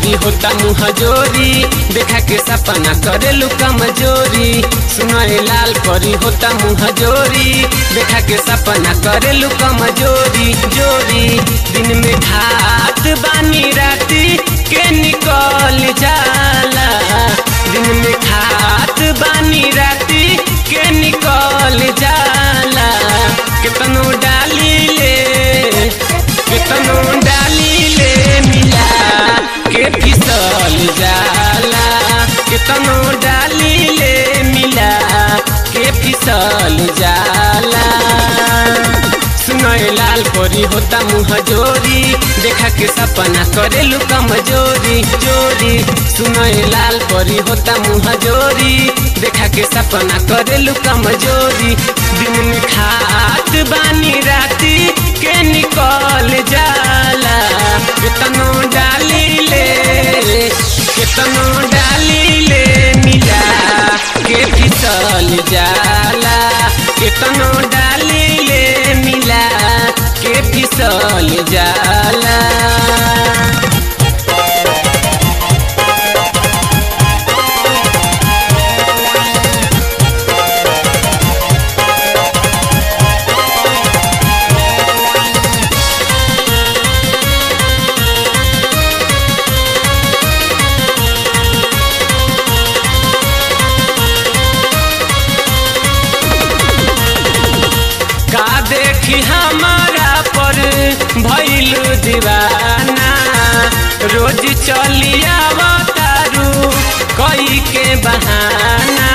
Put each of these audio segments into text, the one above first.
परी होता मुँह जोरी देखा के सपना करेलू कमजोरी सुनाए लाल परी होता मुँह जोरी देखा के सपना करेलू कमजोरी जोरी दिन में खात बानी राती के निकल जाला दिन में खात बानी राती के निकल जाला कितनो डाली ले कितनो डाली ले मिला के फिसल जाला कितनो डाली ले मिला के फिसल जाला सुनय लाल परी होता मुँह जोरी देखा के सपना करेलू कमजोरी जोरी सुनय लाल परी होता मुँह जोरी देखा के सपना करेलू कमजोरी दिन में खात बानी राती के निकल जाला कितनो डाली ले कितनो डाली ले मिला के फिसल जाला कितनो डाली ले मिला के फिसल जाला का देखी हमारा पर भइल दीवाना रोज चलिया तारू कई के बहाना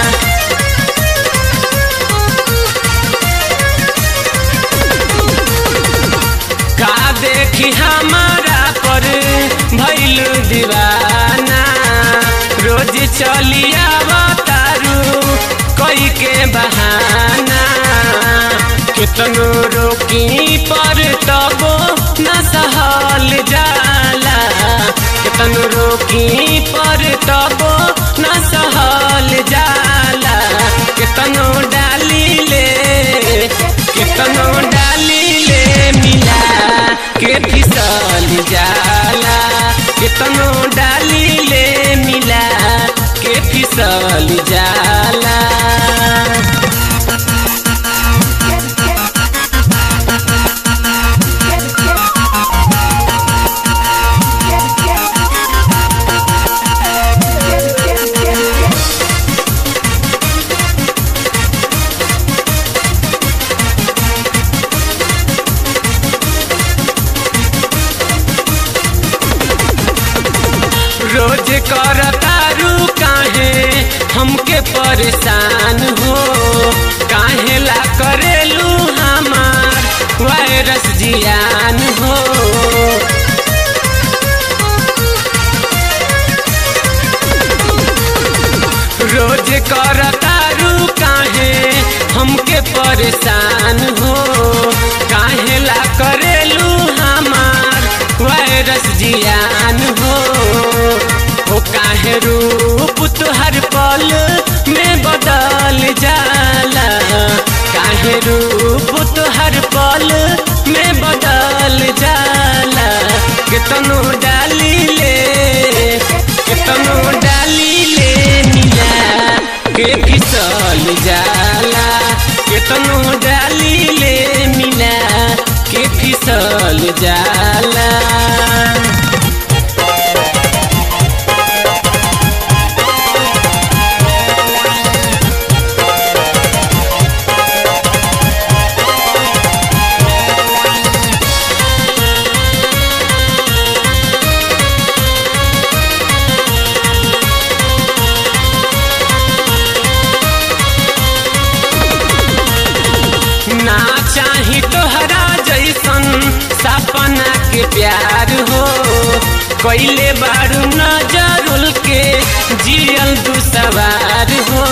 का देखी हमारा पर भइल दीवाना रोज चलिया तारू कई के बहाना कितनो रोकी पर तबो न सहल जाला कितनो रोकी पर तबो न सहल जाला कितनो डाली ले कितनो डाली ले मिला के फिसल जाला कितनो डाली ले मिला के फिसल जाला रोज करतारू काहे हमके परेशान हो काहे ला करेलू हमार वायरस जियान हो रोज करतारू काहे हमके परेशान हो काहे ला करेलू हमार वायरस जियान हो हो काहे रूप तुहर पल में बदल जाला काहे रूप तुहर पल में बदल जाला कितनो डाली ले कितनो डाली ले मिला के फिसल जाला कितनो डाली ले मिला के फिसल जाला ना चाही तोहरा जैसन सपना के प्यार हो कैले बारू नजरुल के जियल दू सवार हो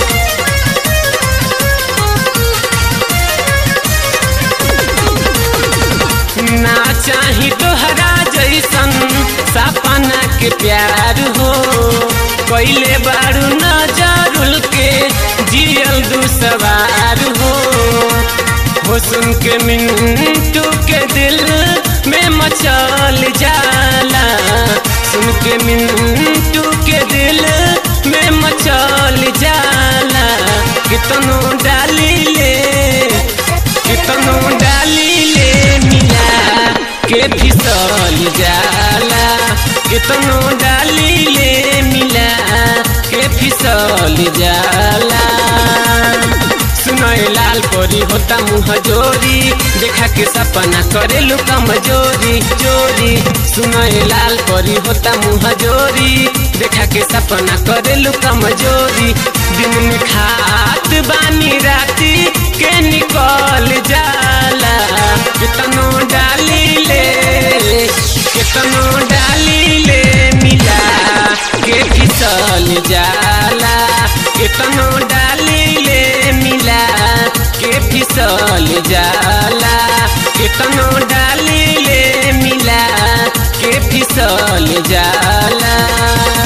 ना चाही तोहरा जैसन सपना के प्यार हो कैले बारू नजरुल के जियल दू सवार हो हो सुन के मिंटू के दिल में मचल जाला सुन के मिनटू के दिल में मचल जाला कितनो डाली ले कितनो डाली ले मिला के फिसल जाला कितनो डाली ले मिला के फिसल जाला सुनय लाल परी होता मुँह जोरी देखा के सपना करे लू कमजोरी जोरी सुनय लाल परी होता मुँह जोरी देखा के सपना करे लू कमजोरी दिन में खात बानी राती के निकल जाला कितनो डाली ले कितनो डाली ले मिला के फिसल जाला कितनो डाली ले मिला के फिसल जाला कितनो डाली ले मिला के फिसल जाला